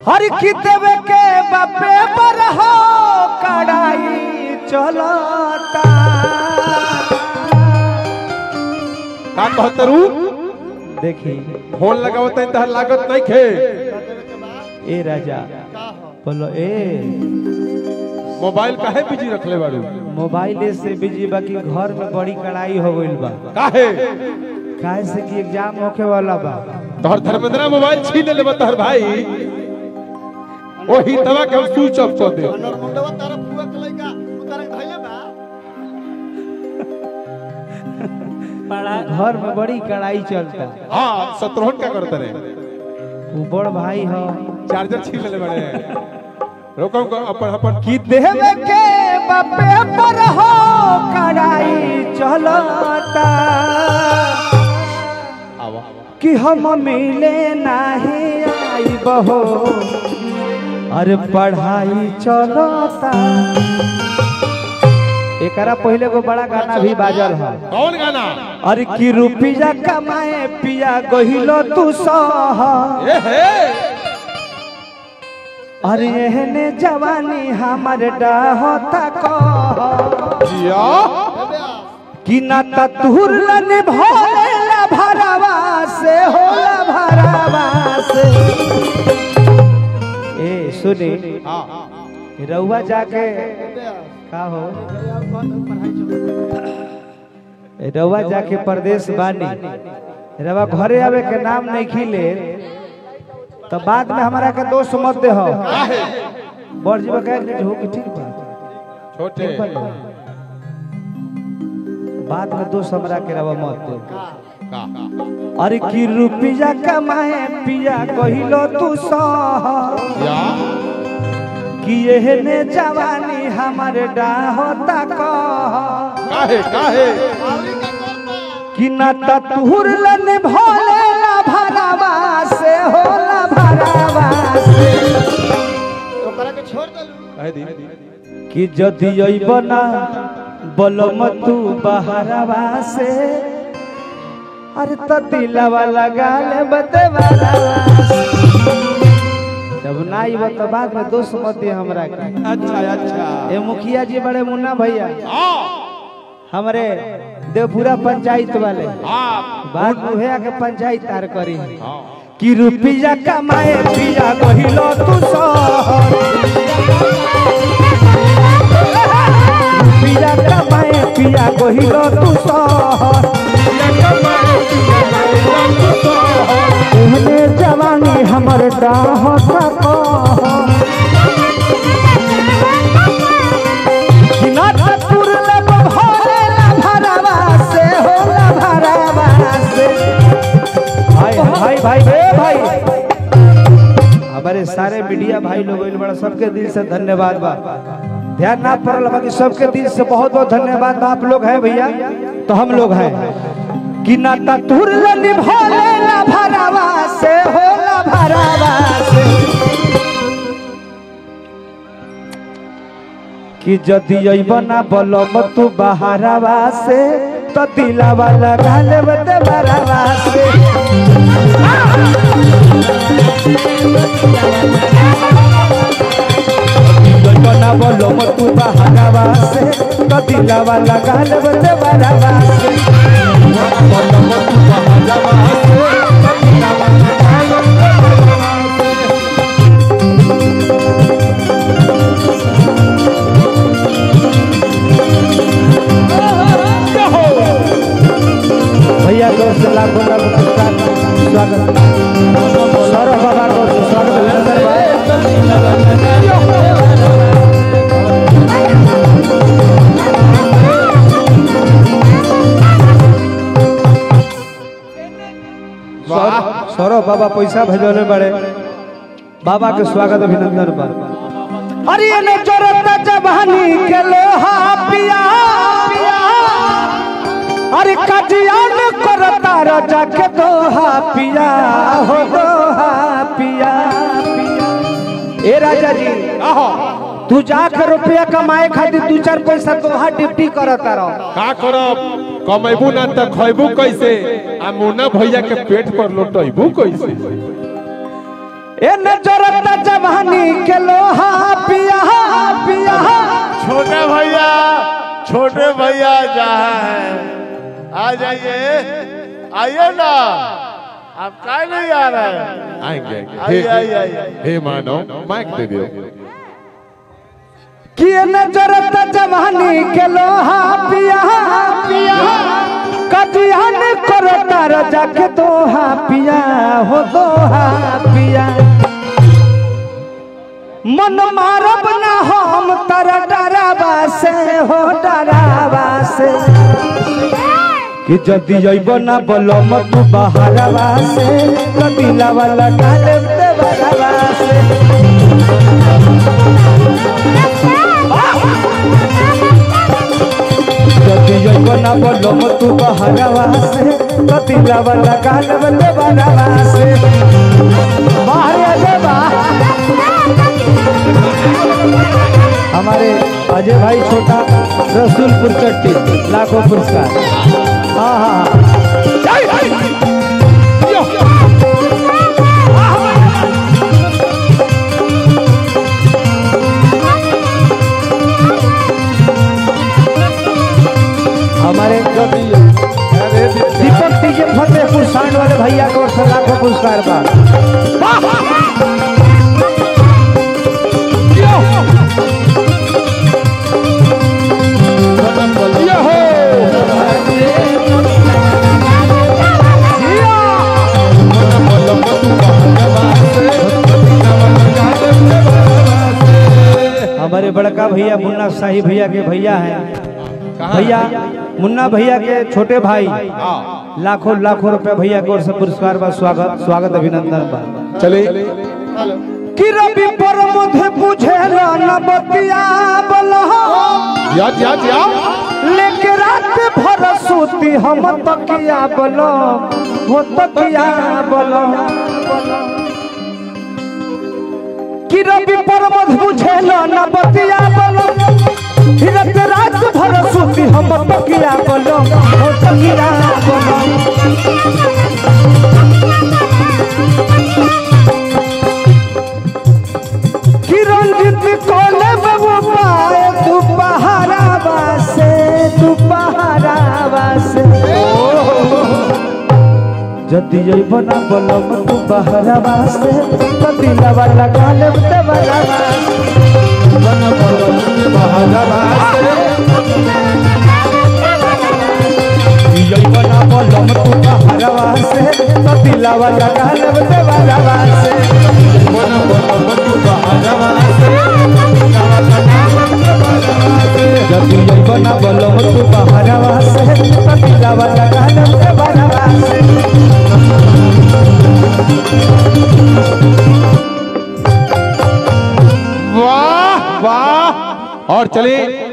हर की देवे के बापे पर हो कड़ाई चलता का कहतरू देखी फोन लगावत है तहर लागत नहीं खे ए राजा बोलो ए मोबाइल काहे बिजी रखले बाड़ू मोबाइल से बिजी बाकी घर में बड़ी कड़ाई हो गइल बा काहे काहे से कि एग्जाम होके वाला बा तोहर धर्मेंद्र मोबाइल छीन लेबे तोहर भाई ओही दवा के हम स्विच ऑफ कर दे नरमुंडवा तारा फुआ के लइका उतारे धइले बा घर में बड़ी कड़ाई चलता हां शत्रुघ्न का करते रे वो बड़ भाई हो चार्जर छीन ले बड़े रोको को अपन अपन कि देवे के बापे पर हो कड़ाई चलता आवा कि हम मिले नहीं आई बहो अरे पढ़ाई चलता एकरा पहले को बड़ा गाना भी बाजल है कौन गाना अरे कि रुपया कमाए पिया गहिलो तू सह ए हे अरे एहने जवानी हमर डाहता कह जिया कि ना ततुरलन भोलेला भरावा से होला भरावा से ए सुनी हां रउआ जाके का हो रउआ जाके परदेश बानी रउआ घरे आवे के नाम नहीं खिले तो बाद में हमारा के दोस्त मत दे हो काहे बड़ जीवा कह हो कि ठीक बा छोटे ठीक बा ना? बाद में दोस्त हमरा के रवा मत दे का अरे की रुपया कमाए पिया कहिलो तू सह या कि एहने जवानी हमर डाहता कह काहे काहे आवरी का करता कि न ततुरलन भोलेला भरावा से होला भरावा से ओकरा के छोड़ देलू काहे दी कि जदि अइबना बलम तू बहरावा से अरे त दिलवा लगा ले बतेवाला जब ना आइब तो बाद में दोस्त मत दे हमरा के अच्छा अच्छा ए मुखिया जी बड़े मुन्ना भैया हां हमरे देवपुरा पंचायत वाले हां बाद में उहे आके पंचायत तार करी हां कि रुपया कमाए पिया कहिलो तू सहर रुपया कमाए पिया कहिलो तू सहर एहने जवानी हमर डाहत कह कि ना ततुर लब भरेला भरावा से होला भरावा से भाई भाई भाई ए भाई हमारे सारे मीडिया भाई लोग आइल बड़ा सबके दिल से धन्यवाद बा ध्यान ना पड़ल बाकी सबके दिल से बहुत बहुत धन्यवाद बा आप लोग हैं भैया तो हम लोग हैं कि ना ततुर लब भरेला भरावा से होला भरावा से कि जदि अइबना बलम तू बहारावा से तो दिलावा लगा लेब ते बरावा से अइबना बलम तू बहारावा से तो दिलावा लगा लेब ते बरावा से बलम तू बहारावा से तो दिलावा लगा लेब ते बरावा से। भैया दोस्त लाखों लाख नमस्कार स्वागत सौरभ बाबा को स्वागत अभिनंदन वाह सौरभ बाबा पैसा भेजले बड़े बाबा के स्वागत अभिनंदन पर अरे ने जरत जवानी के लोहा पिया अरे कजियान करता राजा के दोहा पिया हो दोहा पिया पिया ए राजा जी आहो तू जाकर रुपया कमाए खातिर दू चार पैसा दोहा ड्यूटी करता रहो का करब कमेबू ना त खैबू कैसे आ मुन्ना भैया के पेट पर लोटैबू कैसे ए नजरत जब भैया जहाँ है आ जाइए आइए ना आप काय नहीं आ रहे हैं आएंगे आइए आइए आइए हे मानो माइक दे दियो किए न जरत जवानी के लोहा पिया पिया कटियान करता रजा के दोहा पिया हो दोहा पिया मन मारब ना हम तर डरावा से हो डरावा से कि जदि अइब ना बलम तू बहरवा से कदिला वाला डाले देवरवा से जदि अइब ना बलम तू बहरवा से कदिला वाला डाले देवरवा से बाहर देवा हमारे अजय भाई छोटा रसूलपुर चट्टी लाखों पुरस्कार हाँ हाँ हमारे जो दीपक टीजे फतेहपुर सांड वाले भैया को और लाखों पुरस्कार बा हमारे बड़का भैया मुन्ना शाही भैया के भैया हैं भैया मुन्ना भैया के छोटे भाई लाखों लाखों रुपए भैया की ओर से पुरस्कार बा स्वागत स्वागत अभिनंदन बा चले हेलो कि रवि पर मुझे पूछे न बतिया बलहो याद याद याद लेके रात भर सूती हम तकिया बलो वो तकिया बलो कि रवि पर मुझे पूछे न बतिया बलो फिरत रात भर सूती हम तकिया बलो वो तकिया बलो कि रंजित कोले बाबू पाए तू पहारावा से तू पहारावा से जदि जइब ना बलम तू पहारावा से कदिला वाला गाले ते वाला बन बलम तू पहारावा से जइब ना बलम तू पहारावा से कदिला वाला गाले ते वाला से बन बलम तू पहारावा से जदि जइब ना बलम तू पहारावा से कदिला वाला गाले ते वाला से वाह वाह और चले